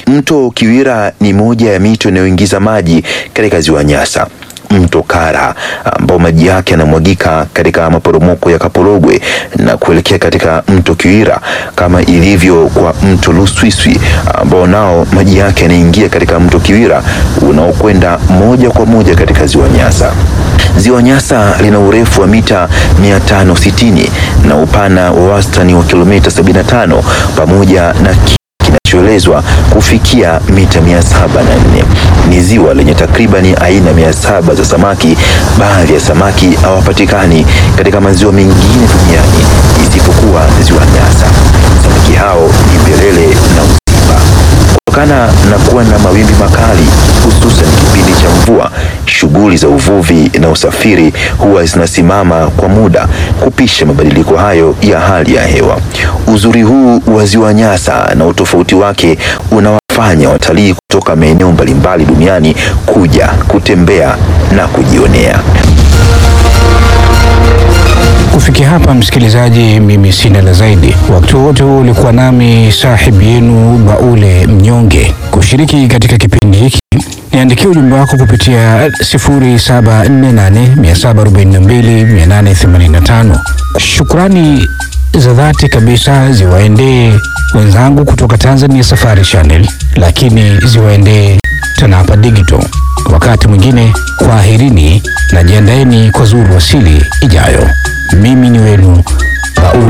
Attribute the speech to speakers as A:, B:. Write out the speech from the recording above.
A: Mto Kiwira ni moja ya mito inayoingiza maji katika ziwa Nyasa. Mto Kara ambao maji yake yanamwagika katika maporomoko ya Kapologwe na kuelekea katika mto Kiwira, kama ilivyo kwa mto Luswiswi ambao nao maji yake yanaingia katika mto Kiwira unaokwenda moja kwa moja katika ziwa Nyasa. Ziwa Nyasa lina urefu wa mita 560 na upana wa wastani wa kilomita 75 pamoja na kinachoelezwa kufikia mita 704. Ni ziwa lenye takribani aina 700 za samaki. Baadhi ya samaki hawapatikani katika maziwa mengine duniani isipokuwa ziwa Nyasa. Samaki hao ni mbelele na uziba. Kutokana na kuwa na mawimbi makali, hususan kipindi cha mvua, shughuli za uvuvi na usafiri huwa zinasimama kwa muda kupisha mabadiliko hayo ya hali ya hewa. Uzuri huu wa ziwa Nyasa na utofauti wake unawafanya watalii kutoka maeneo mbalimbali duniani kuja kutembea na kujionea.
B: Kufikia hapa, msikilizaji, mimi sina la zaidi. Wakati wote huu ulikuwa nami sahibu yenu Baule Mnyonge. Kushiriki katika kipindi hiki, niandikia ujumbe wako kupitia 0748742885. Shukrani za dhati kabisa ziwaendee wenzangu kutoka Tanzania Safari Channel, lakini ziwaendee TANAPA Digital. Wakati mwingine, kwaherini na jiandaeni kwa zuru wasili ijayo. Mimi ni wenu Baule.